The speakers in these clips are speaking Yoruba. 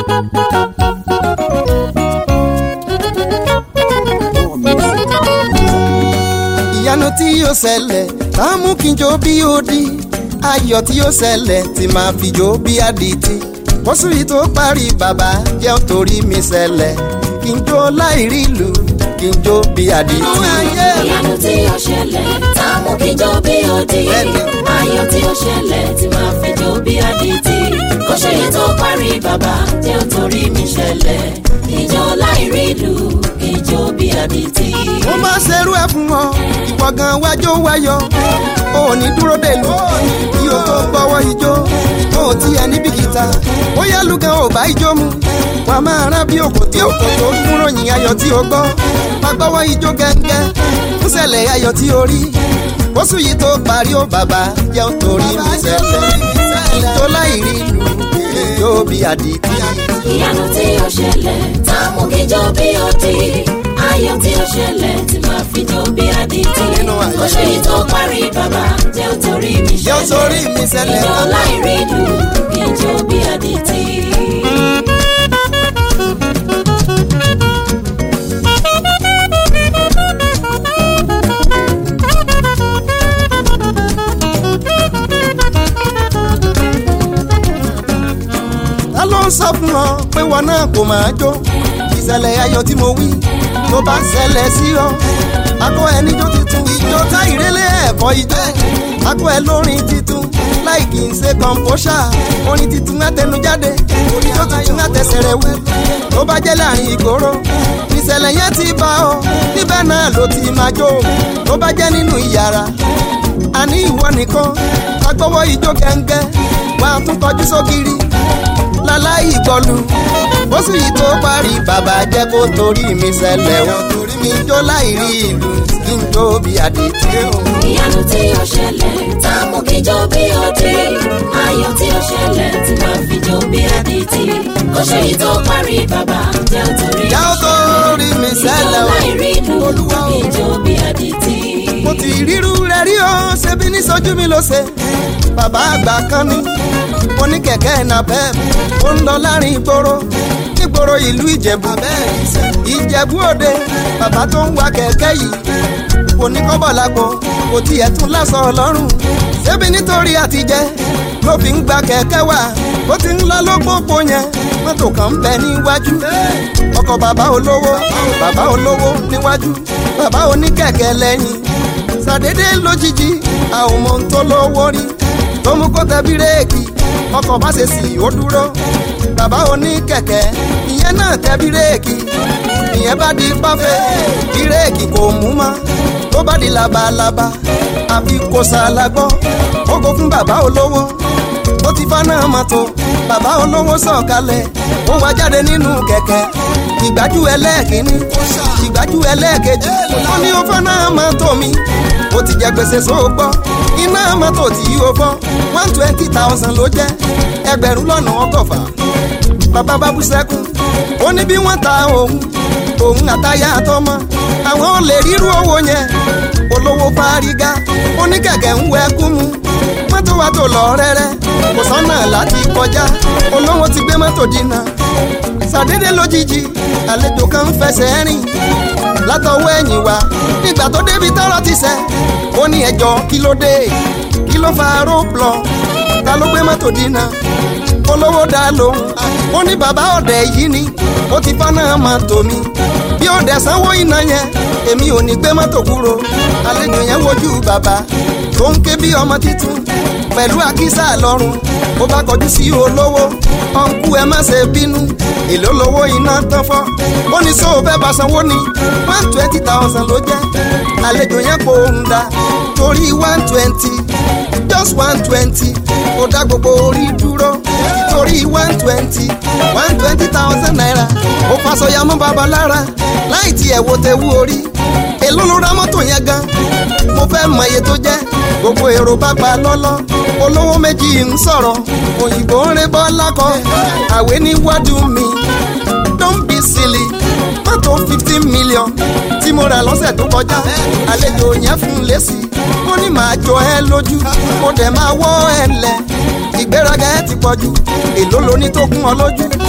ìyanu tí yóò ṣẹlẹ̀ tá a mú kí n jó bí ó di ayọ̀ tí yóò ṣẹlẹ̀ tí máa fi jó bí àdìtì bọ́sù yìí tó parí bàbá jẹ́ torí mi ṣẹlẹ̀ kí n jó láì rí ìlú kí n jó bí àdìtì. ìyanu tí ó ṣẹlẹ̀ tá a mú kí jó bí ó di ayọ̀ tí ó ṣẹlẹ̀ tí máa fi jó bí àdìtì kò ṣe yìí tó parí bàbá jẹ́ ó torí mi ṣẹlẹ̀ ìjọ láì rí ìlú ìjó bí àdìtì. mo máa ṣerú ẹ fún ọ ìwọ gan wájó wáyọ o ò ní dúró dèlú kí o tó gbọ́wọ́ ijó o ò tiẹ̀ níbi kìta ó yá lùgàn ò bá ijó mu wàá máa rán bí òkò tí òkò tó kúrò yìn ayọ̀ tí o gbọ́ má gbọ́wọ́ ijó gẹ́gẹ́ ń ṣẹlẹ̀ ayọ̀ tí o rí oṣù yìí tó parí ó bàbá jẹ́ torí mi ṣẹlẹ̀ ìjó láì rí ìlú ìjó bí àdìtì. ìyanu tí ó ṣẹlẹ̀ tá a mú kí jó bí ó di ayọ̀ tí ó ṣẹlẹ̀ tí máa fi jó bí àdìtì Nínú ayọ̀. kò ṣe yìí tó parí bàbá jẹ́ ó torí mi Jẹ́ ó torí mi ṣẹlẹ̀. ìjọ láì rí ìlú ìjó bí àdìtì. ta ló ń sọ fún ọ pé wọn náà kò máa jó ìṣẹ̀lẹ̀ ayọ̀ tí mo wí tó bá ṣẹlẹ̀ sí ọ akọ ẹ níjó titun ìjó tá ìrẹ́lẹ̀ ẹ̀kọ́ ijó akọ ẹ lórin titun láì kì í ṣe kọ̀ǹpóṣà orin titun àtẹnujáde oníjó titun àtẹsẹ̀rẹ̀wé tó bá jẹ́ láàrin ìgboro ìṣẹ̀lẹ̀ yẹn ti bá ọ níbẹ̀ náà ló ti máa jó tó bá jẹ́ nínú ìyàrá àní ìwọ nìkan agbọ́wọ́ ijó gẹ́ngẹ́ wà á tún tọ́jú sókiri láláì ìkọlù bóṣù yìí tó parí bàbá jẹ́ kó torí mi ṣẹlẹ̀ o torí mi jó láì rí ìlú kí n jó bí àdìtì o. ìyanu tí ó ṣẹlẹ̀ tá a mú kí jó bí ó di ayọ̀ tí ó ṣẹlẹ̀ tí máa fi jó bí àdìtì kò ṣe yìí tó parí bàbá jẹ́ ó torí Jẹ́ ó torí mi ṣẹlẹ̀ o. láì rí ìlú Olúwa o. ìjó bí àdìtì. mo ti ríru rẹ̀ rí o ṣebí ní sójú mi ló ṣe bàbá àgbà kan ní mo ní kẹ̀kẹ́ napep ó ń lọ láàrin ìgboro nígboro ìlú ìjẹ̀bú ìjẹ̀bú òde bàbá tó ń wa kẹ̀kẹ́ yìí kò ní kọ́bọ̀ lágbo kò tiẹ̀ tún lásọ ọlọ́run ṣebí nítorí àtijẹ́ ló fi ń gba kẹ̀kẹ́ wá ó ti ń lọ lópòpó yẹn mọ́tò kan ń bẹ níwájú ọkọ̀ bàbá olówó bàbá olówó níwájú bàbá oníkẹ̀kẹ́ lẹ́yìn ṣàdédé lójijì àwọn ọmọ tó lówó rí tó mú kó tẹ bírèkì ọkọ̀ bá ṣe sì ó dúró bàbá oníkẹ̀kẹ́ ìyẹn náà tẹ bírèkì ìyẹn bá di páfẹ́ bírèkì kò mú mọ́ tó bá di labalábá àfi kò ṣàlágbọ́ ó kó fún bàbá olówó ó ti fáná mọ́tò bàbá olówó sọ̀kalẹ̀ ó wá jáde nínú kẹ̀kẹ́ ìgbájú ẹlẹ́ẹ̀kínní ìgbájú ẹlẹ́ẹ̀kejì ó ní ó fáná mọ́tò mi ó ti jẹ gbèsè sóògbọ́ iná mọ́tò tí ó fọ́ one twenty thousand ló jẹ́ ẹgbẹ̀rún lọ́nà ọgọ́fà bàbá bá bú sẹ́kún ó ní bí wọ́n ta òun òun àtayá àtọmọ àwọn ò lè rírú owó yẹn olówó fárígá ó ní kẹ̀kẹ́ ń wẹ kú mu mọ́tò wa tó lọ rẹ́rẹ́ kò sọ́nà láti kọjá olówó ti gbé mọ́tò dínà ṣàdédé lójijì àlejò kan ń fẹsẹ̀ rìn látọwọ́ ẹ̀yìn wa nígbà tó débi tọ́rọ̀ ti sẹ́ ó ní ẹjọ́ kí ló dé kí ló fa róòpùlọ̀ ta ló gbé mọ́tò dínà olówó dá lóhùn ó ní bàbá ọ̀dẹ̀ yìí ni ó ti fáná mọ́tò mi bí ọ̀dẹ̀ sanwó iná yẹn èmi ò ní gbé mọ́tò kúrò àlejò yẹn wojú bàbá tó ń ké bí ọmọ títún pẹ̀lú àkísà lọ́rùn ó bá kọjú sí olówó ọ̀nkú ẹ má ṣe bínú èló lówó iná tán fọ́ ó ní sóò fẹ́ bá sanwó ní one twenty thousand ló jẹ́ àlejò yẹn kò ń da torí one twenty just one twenty ó dá gbogbo orí dúró torí one twenty one twenty thousand naira ó fasọyà mọ́ bàbá lára láì tiẹ̀ wo tewu orí èló ló ra mọ́tò yẹn gan mo fẹ́ mọ iye tó jẹ́ gbogbo èrò bá pa lọ́lọ́ olówó méjì ń sọ̀rọ̀ òyìnbó ń rẹ́ bọ́ lákọ̀ àwé níwájú mi don't be silly mọ́tò fifteen million tí mo rà lọ́sẹ̀ tó kọjá àlejò yẹn fún un lésì ó ní màá jọ ẹ lójú mo dẹ̀ máa wọ́ ẹ lẹ̀ ìgbéraga ẹ ti pọ̀jù èló lóní tó kún ọ lójú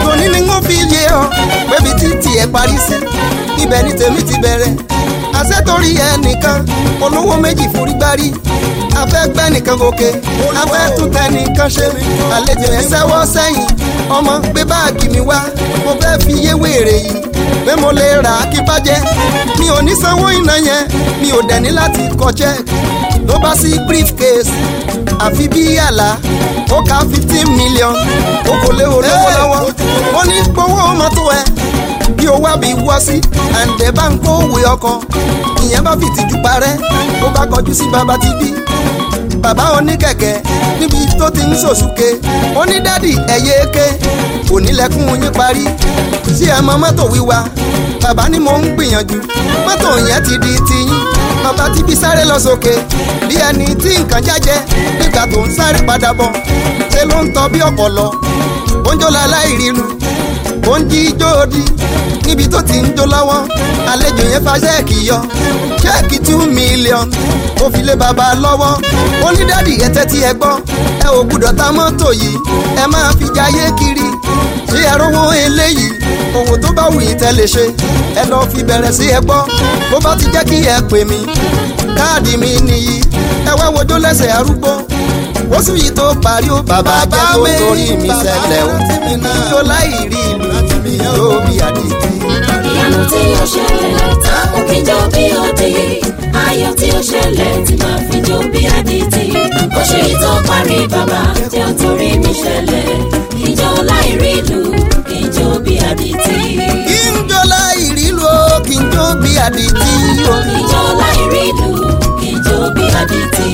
tòní ni wọ́n fi yé ọ pébi títì ẹ̀ parí sí ibẹ̀ ni tèmi ti bẹ̀rẹ̀ àṣẹ torí ẹnìkan olówó méjì forí gbárí afẹ́ gbẹ́ nìkan gòkè afẹ́ tún tẹ nìkan ṣe àlejò yẹn sẹ́wọ́ sẹ́yìn ọmọ gbé báàgì mi wá mo fẹ́ fi yé wèrè yìí pé mo lè rà á kí bàjẹ́ mi ò ní sanwó iná yẹn mi ò dẹ̀ ní láti kọ check ló bá sí briefcase àfi bí àlá ó ka fifteen million ó kò lé olówó lọ́wọ́ ó ní gbowó mọ́tò ẹ̀ bí owó àbí wọ́ sí àǹdẹ̀ bá ń kó òwe ọkọ̀ ìyẹn bá fi tìjú parẹ́ ó bá kọjú sí bàbá tí bí bàbá oníkẹ̀kẹ́ níbi tó ti ń sòsùké onídàdì ẹ̀yẹ eke onílẹ̀kùn yín parí sí ẹ̀ mọ mọ́tò wíwá bàbá ni mo ń gbìyànjú mọ́tò yẹn ti di tiyín bàbá tí bí sáré lọ sókè bí ẹni tí nǹkan jájẹ nígbà tó ń sáré padà bọ̀ ṣe ló ń tọ́ bí ọ̀pọ̀lọ ó ń jó láláìrílu ó ń jí ijó odi níbi tó ti ń jó lọ́wọ́ àlejò yẹn fa ṣẹ́ẹ̀kì yọ ṣẹ́ẹ̀kì two million ó fi lé bàbá lọ́wọ́ ó ní dádì ẹ tẹ́tí ẹ gbọ́ ẹ ò gbúdọ̀ ta mọ́tò yìí ẹ máa fi jayé kiri ṣé ẹ rówó eléyìí òwò tó bá wù yín tẹ́ lè ṣe ẹ lọ fi bẹ̀rẹ̀ sí ẹ gbọ́ bó bá ti jẹ́ kí ẹ pè mí káàdì mi nìyí ẹ wá wojó lẹ́sẹ̀ arúgbó oṣù yìí tó parí ó bàbá jẹ́ tó torí mi ṣẹlẹ̀ ó yóò láì rí ìlú yóò bí àdìtì. ìyanu tí ó ṣẹlẹ̀ táwọn kíjọ bí òde ayọ̀ tí ó ṣẹlẹ̀ tí máa fi jó bí adití ó ṣe ìtọ́ parí bàbá tí ó torí mi ṣẹlẹ̀ ìjọ láìrí ìlú ìjọ bí adití. kí n jó láì rí ìlú ó kí n jó bí àdìtì ó. ìjọ láìrí ìlú ìjọ bí adití.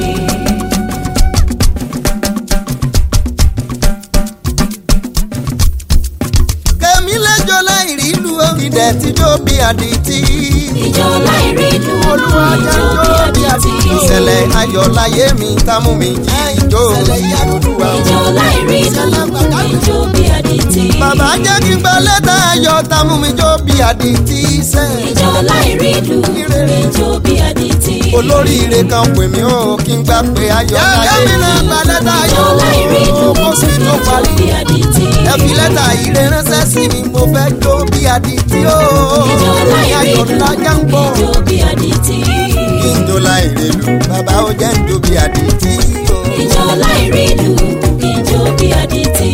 kèmí lẹ́jọ́ láì rí ìlú ó. ìdẹ̀ tí jó bí àdìtì. ìjọ láìrí ìlú olúwa jẹ́ ìjọ jó bí bí àdìtì. adití. ìṣẹ̀lẹ̀ ayọ̀ láyé mi tá mú mi jí ìjó olúwa. ìjọ láìrí ìlú ìjọ bí adití. bàbá jẹ́ kí n gba lẹ́tà ayọ̀ tá mú mi jó bí àdìtì sẹ́. ìjọ láìrí ìlú ìjọ bí adití. olóríire kan pè mí ó kí n gbà pé ayọ̀ láyé mi. yẹ́mi náà gba lẹ́tà ìjọ láìrí ìlú ayọ̀ kó sì tó ìjọ parí. bí adití. ẹ fi lẹ́tà ire ránṣẹ́ sí mi mo fẹ́ jó bí àdìtì ó. ìjọ láìrí ayọ̀ ìlú lájà ń bọ̀. ìjọ bí adití. kí n jó láìre lù bàbá ó jẹ́ ń jó bí àdìtì ó. ìjọ láìrí ìlú ìjọ bí adití.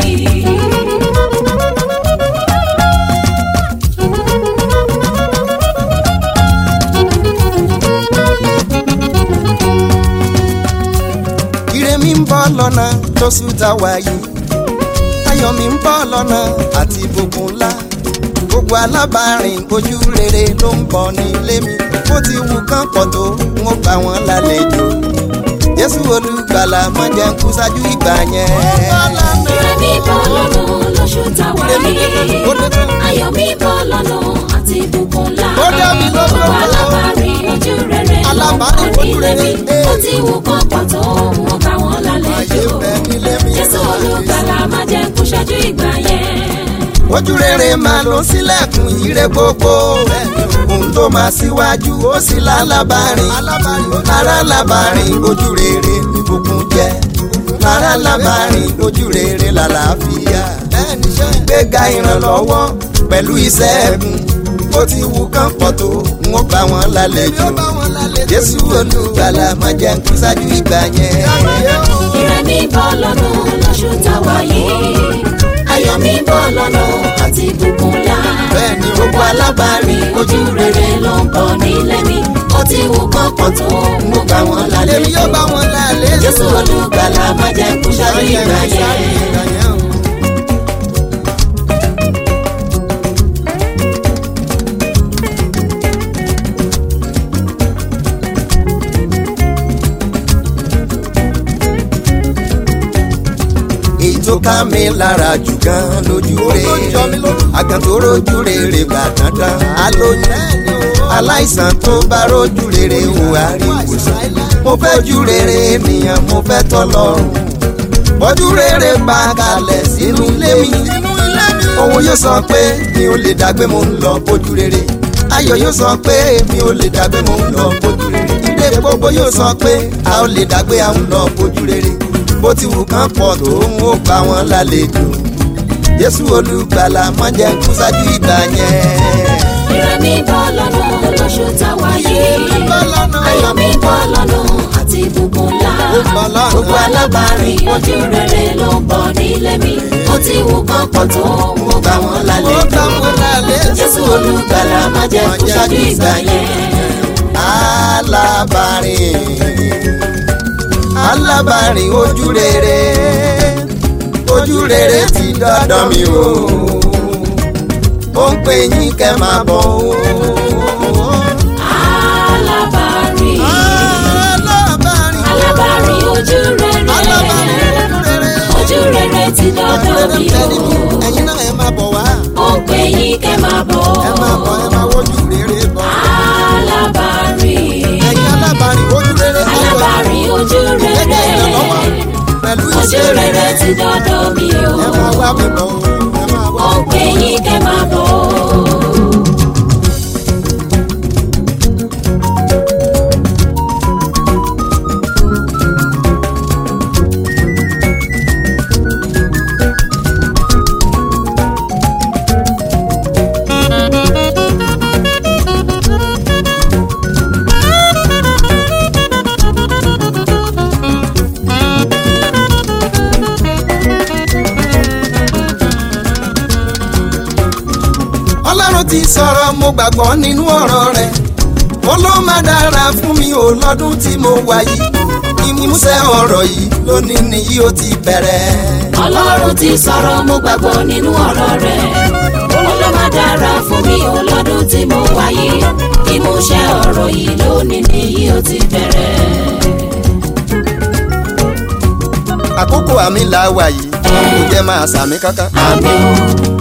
ire mi ń bọ́ lọ́nà lóṣù tá a wà yìí ayọ̀ mi ń bọ́ lọ́nà àti ìbùkún ńlá gbogbo alábàárìn ojú rere ló ń bọ̀ nílé mi bó ti wù kán pọ̀ tó ń bá wọn lálejò jésù olùgbàlà má jẹ́ ń kú ṣáájú ìgbà yẹn. Ire mi bọ́ lọ́nà lóṣù táwa yìí. Ayọ̀ mi bọ́ lọ́nà àti ìbùkún ńlá. Ó dá mi lójú Gbogbo ọ̀la. alábàárìn ojú rere ló ń Alábàárìn bọ̀ ojú nílé mi. rere, Ó ti wù kán pọ̀ tó wọn bá wọn ayé lálejò. ń bẹ nílé mi. Jésù olùgbàlà má jẹ́ kú ṣáájú ìgbà yẹn. ojú rere máa lọ sílẹ̀kùn ire gbogbo ohun tó máa síwájú ó sì lálábàárìn lára lábàárìn ojú rere ìbùkún jẹ́ lára lábàárìn ojú rere làlàáfíà gbéga ìrànlọ́wọ́ pẹ̀lú ìṣẹ́gun ó ti wù kán pọ̀ tó wọ́n bá wọn lálejò jésù olùgbàlà máa jẹ́ kí ṣáájú ìgbà yẹn. Ire mi bọ́ lọ́nà lóṣù táwa yìí. Ayọ̀ mi bọ́ lọ́nà àti ìbùkún ńlá. Bẹ́ẹ̀ni, Gbogbo alábàárìn ojú rere ló ń bọ̀ nílé mi. Ó ti wù kán pọ̀ tó mo bá wọn èmi lálejò. yóò bá wọn lálejò. Jésù olùgbàlà má jẹ́ kú ṣáájú ìgbà yẹn. èyí tó ká mi lára jù gan lójú rẹ̀ àgàn tó rojú rere gbà dandan alóyún aláìsàn tó bá rojú rere wò àríwòsàn mo fẹ́ ju rere ènìyàn mo fẹ́ tọ́lọ́run bọ́jú rere bá kalẹ̀ sínú ilé mi òun yóò sọ pé mi ò lè dàgbé mo ń lọ bójú rere ayọ̀ yóò sọ pé mi ò lè dàgbé mo ń lọ bójú rere ilé gbogbo yóò sọ pé a ò lè dàgbé a ń lọ bójú rere bó ti wù kán pọ̀ tó ń ó bá wọn lálejò jésù olùgbàlà má jẹ́ kú ṣáájú ìgbà yẹn. Ire mi bọ́ lọ́nà lóṣù táwa yìí. Ire mi bọ́ lọ́nà. Ayọ̀ mi bọ́ lọ́nà àti ìbùkún ńlá. Ó bọ́ lọ́nà. Gbogbo alábàárìn ojú rere ló ń bọ̀ nílé mi. Mo ti wù kán pọ̀ tó mo gbà wọ́n Mo lálẹ́. gbà wọ́n lálejò. Jésù olùgbàlà má jẹ́ kú ṣáájú ìgbà yẹn. alábàárìn alábàárìn ojú rere ojú rere ti dọ́dọ̀ mi o ó ń pè yín kẹ́ máa bọ̀ o. Alábàárìn alábàárìn alábàárìn ojú alábàárìn rere. ojú rere Ojú rere ti dọ́dọ̀ mi o. ẹ̀yin náà ẹ máa bọ̀ wá Ó ń pè yín kẹ́ máa bọ̀. ẹ máa bọ̀ ẹ máa wojú rere bọ̀ Alábàárìn. ẹ̀yin alábàárìn ojú rere alábàárìn ojú gẹ́gẹ́ rere ìrànlọ́wọ́ pẹ̀lú ojú ìṣe rere rere ti dọ́dọ̀ mi o ẹ máa wá mi bọ̀ o ẹ máa wá ó mi bọ̀. pè yín kẹ́ máa bọ̀ ọlọ́run ti sọ̀rọ̀ mo gbàgbọ́ nínú ọ̀rọ̀ rẹ̀ ó ló má dára fún mi ò lọ́dún tí mo wà yìí ìmúṣẹ ọ̀rọ̀ yìí lónìí nìyí ó ti bẹ̀rẹ̀. ọlọ́run ti sọ̀rọ̀ mo gbàgbọ́ nínú ọ̀rọ̀ rẹ̀ ó ló má dára fún mi ò lọ́dún tí mo wáyé ìmúṣẹ ọ̀rọ̀ yìí lónìí nìyí ó ti bẹ̀rẹ̀ àkókò àmì là wà yìí kò jẹ́ máa sàmì kankan. àmín o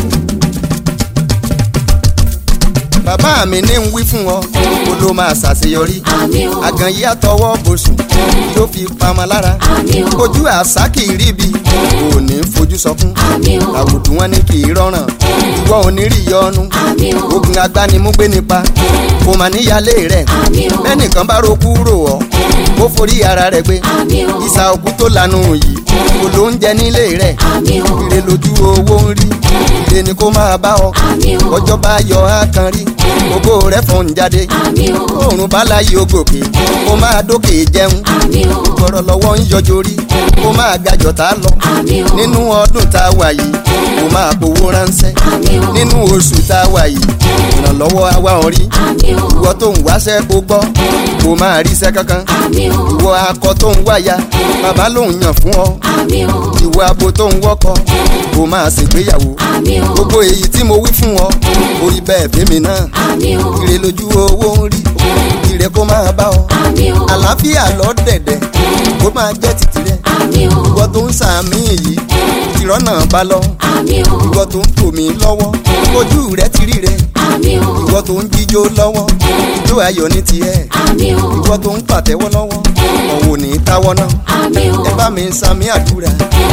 bàbá mi ní ń wí fún ọ kó ló máa ṣàṣeyọrí àmín o àgàn yìí àtọwọ́ bòsùn yóò fi pamọ́ lára àmín o ojú àṣà kì í ríbi kò ní fojú sọkún àmín o àwùjọ wọn ní kì í rọrùn ìwọ ò ní rí yọnu àmín o ogun agbánimúgbé nípa kò mà níyàlé rẹ àmín o bẹ́nìkan bá roku rò ọ́ ó forí ara rẹ̀ gbé àmín o ìsà òkú tó lanu yìí kò ló ń jẹ nílé rẹ̀ àmín o ire lójú owó ń rí ire ni kó máa bá ọ àmín o ọjọ́ bá yọ á kan rí ògo rẹ̀ fọ́n jáde àmín o oòrùn bá láyé o gòkè kó máa dókè jẹun àmín o gbọ́rọ̀ lọ́wọ́ ń yọjọ rí kó máa gajọ̀ tá a lọ àmín o nínú ọdún tá a wà yìí kó máa gbowó ránṣẹ́ àmín o nínú oṣù tá a wà yìí ìrànlọ́wọ́ àwa orí àmín o ìwọ tó ń wáṣẹ́ kó gbọ́ kó máa ríṣẹ́ kankan àmín o ìwọ akọ tó ń wáya bàbá ló ń yàn fún ọ àmín o ìwọ abo tó ń wọ́kọ kó máa ṣègbéyàwó àmín o gbogbo èyí tí mo wí fún ọ orí bẹ́ẹ̀ fèmí náà àmín o ire lójú owó ń rí ire kó máa bá ọ àmín o àlàáfíà lọ dẹ̀dẹ̀ kó máa jẹ́ títì rẹ àmín o ìwọ tó ń sàmì yìí ìrọ́nà bá lọ àmín o ìwọ tó ń tò mí lọ́wọ́ ojú rẹ ti rí rẹ àmín o ìwọ tó ń jíjó lọ́wọ́ ijó ayọ̀ ní tiẹ̀ àmín o ìwọ tó ń pàtẹ́wọ́ lọ́wọ́ ọ̀wọ̀ ní táwọ́ náà àmín o ẹ bá mi sàmì àdúrà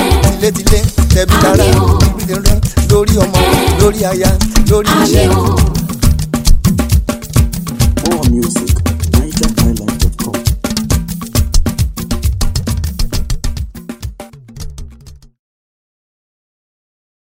tilétilé tẹbí dára lórí ọmọ lórí aya lórí iṣẹ́